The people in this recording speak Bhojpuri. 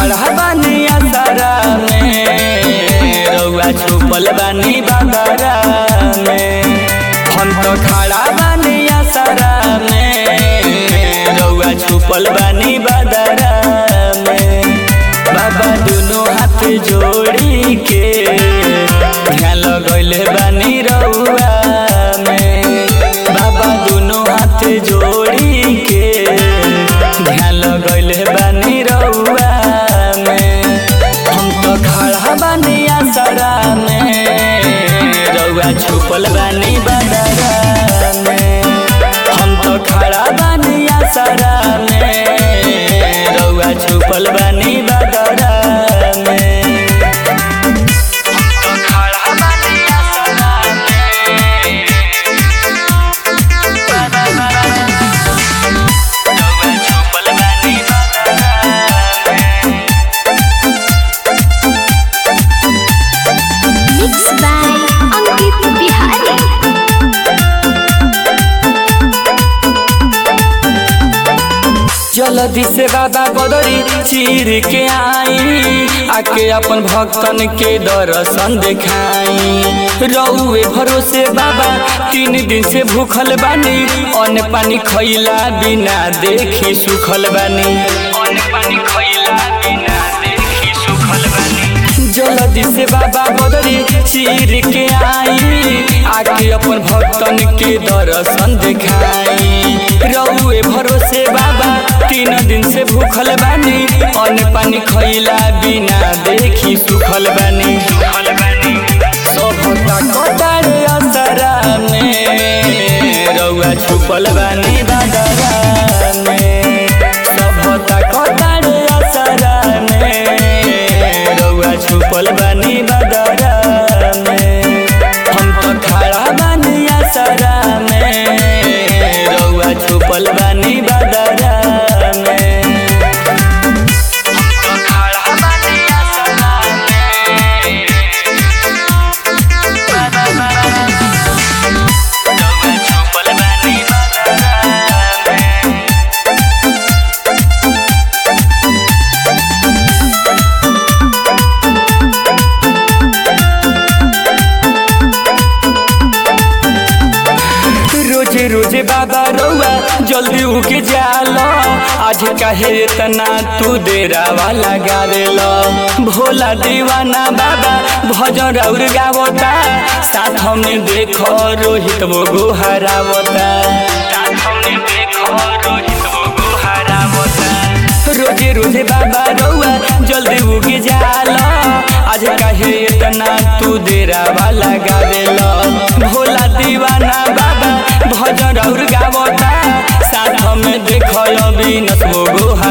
खड़ा बानी असरा में रउआ छुपल बानी बाबरा में हम तो खड़ा बानी असरा में रउआ छुपल बानी बदरा में बाबा दुनो हाथ जोड़ी के ध्यान लगैले बानी रउआ में बाबा दुनो हाथ जोड़ी के ध्यान लगैले बानी रउआ में हम तो खड़ा बानी असरा में रउआ छुपल बानी बदरा में हम तो खड़ा बानी असरा में रउआ छुपल बानी बदरा में तो खड़ा बानी असरा में रउआ छुपल बानी बदरा में Mixed by Ankit Bihari. जल्दी से बाबा बदरी चीर के आई आके अपन भक्तन के दर्शन देखाई रउए भरोसे बाबा तीन दिन से भूखल बानी अन्न पानी खैला बिना देखी सुखल बानी अन्न पानी खैला बिना देखी सुखल बानी जल्दी से बाबा बदरी चीर के आई आके अपन भक्तन के दर्शन देखाई रउए भरोसे बाबा तीन दिन से भूखल बानी अन्न पानी खैला बिना देखी सुखल बानी सुखल बानी सभता कटारे असरा में रउआ छुपल बानी बादरा में सभता कटारे असरा में रउआ छुपल बानी बादरा में हम तो खड़ा बानी असरा में रउआ छुपल बानी बादरा में हम तो खड़ा बानी असरा में रउआ छुपल बानी बादरा में रोजे रोजे बाबा रउआ जल्दी उके जाला आज काहे इतना तू देरावा लगा देला भोला दीवाना बाबा भजन और गावता साथ हमने देखो रोहित वो गुहारावता साथ हमने देखो रोहित वो गुहारावता रोजे रोजे बाबा रउआ जल्दी उगे जाला आज काहे इतना तू देरावा लगा देला भोला दीवाना बाबा भजन और गावता साथ में देखो अभी नसबो गुहा